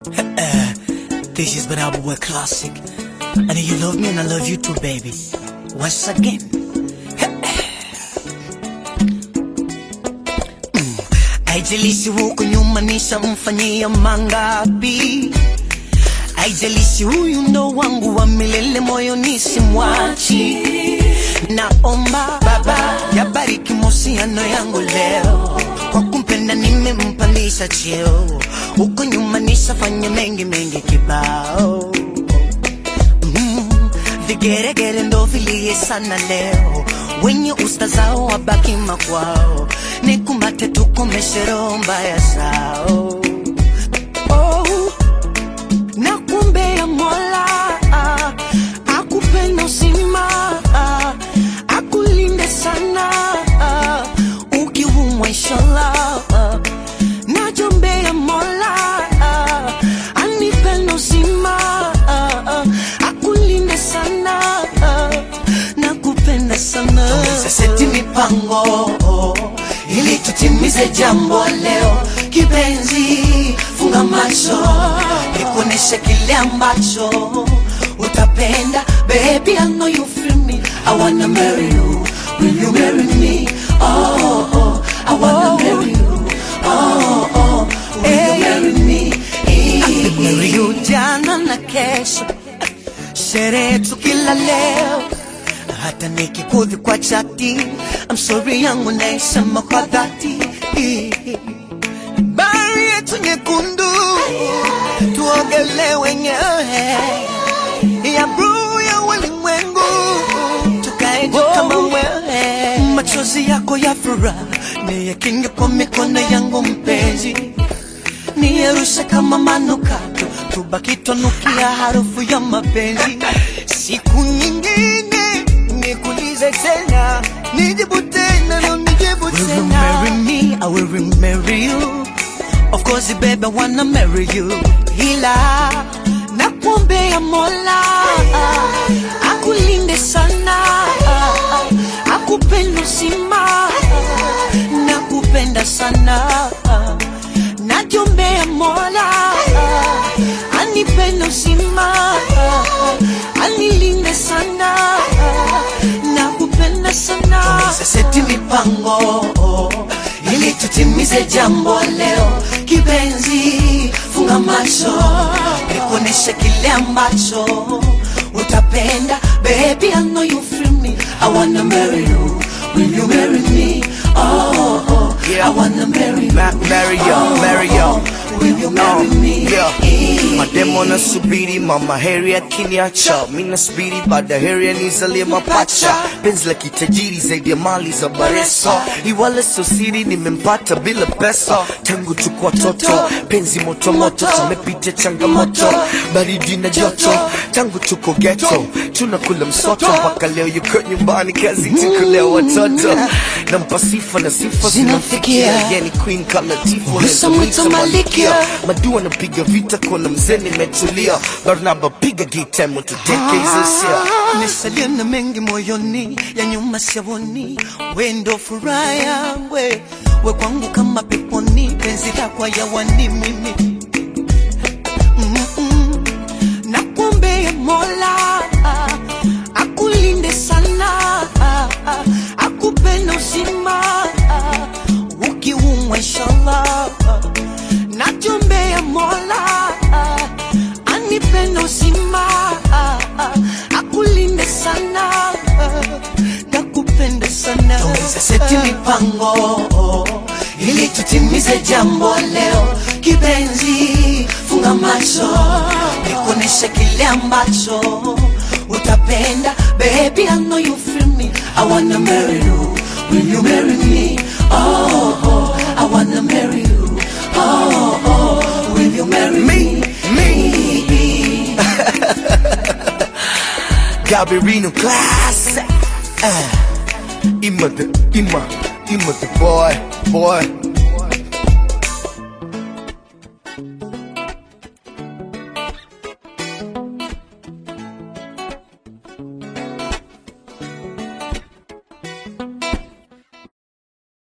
This is Banana Boy Classic. I know you love me and I love you too, baby. Once again. Mm. Haijalishi huko nyuma nishamfanyia mangapi, haijalishi huyu ndo wangu wa milele, moyoni simwachi. Naomba Baba yabariki mahusiano yangu leo, kwa kumpenda nimempandisha cheo, huko nyuma nishafanya mengi mengi kibao mm, vigeregere ndo vilie sana leo, wenye usta zao wabaki makwao, nikumbate tukomeshe roho mbaya zao oh, nakuombea Mola ah, akupenda uzima ah, akulinde sana ah, ukiumwa inshallah ah, najombea Mola ah, anipenda uzima ah, ah, akulinde sana ah, nakupenda sana seti mipango ili tutimize jambo leo kipenzi funga macho nikuoneshe kile ambacho utapenda baby I know you feel me I wanna marry you will you marry me oh, oh I wanna marry you oh, oh will you marry me I could marry you jana na kesho sherehe tu kila leo hata nikikudhi kwa chati I'm sorry yangu naisema kwa dhati bahari yetu nyekundu tuogele wenyewe ya bluu ya ulimwengu tukae juu kama wewe machozi yako ya furaha niyakinge kwa mikono yangu mpenzi niyerushe kama manukato tubaki twanukia harufu ya mapenzi siku nyingine nikulize tena nijibu tena na nijibu tena Will you marry me? I will marry you Of course baby I wanna marry you Ila nakuombea Mola akulinde sana akupenda uzima nakupenda sana najombea Mola anipenda uzima anilinde sana nakupenda sana seti mipango ili tutimize jambo leo kipenzi funga macho nikuoneshe kile ambacho utapenda baby I know you feel me I wanna marry you will you marry me oh, oh Yeah. I wanna marry you Ma- marry you, oh, marry you. oh, will you marry me Yeah. Mademo nasubiri mama heri akiniacha, mi nasubiri baada heri anizalie mapacha. Penzi la kitajiri zaidi ya mali za Bareso, iwala sio siri, nimempata bila pesa. Tangu tuko watoto, penzi moto moto, tumepitia changamoto, baridi na joto. Tangu tuko ghetto, tunakula msoto, mpaka leo yuko nyumbani, kazi tukulea watoto. Nampa sifa na sifa Zinafikia. zinamfikia, yani queen kama Tifu, Mwita unaweza mwita mwita Malikia. madua napiga vita kona mzee nimetulia barnaba piga gita motudeke hizo sia Nisalie na mengi moyoni ya nyuma siavoni, we ndo furaha yangu, we we kwangu kama peponi, penzi lako yawani mimi Mm-mm. Nakuombea Mola akulinde sana, akupenda uzima ukiumwa inshallah. Najombea Mola anipenda uzima akulinde sana nakupenda sana seti mipango ili tutimize jambo leo kipenzi funga macho nikuoneshe kile ambacho utapenda baby I know you feel me I wanna marry you will you marry me oh, oh I wanna marry you oh, oh will you marry me me Gabirino class uh, Ima the Ima Ima the boy boy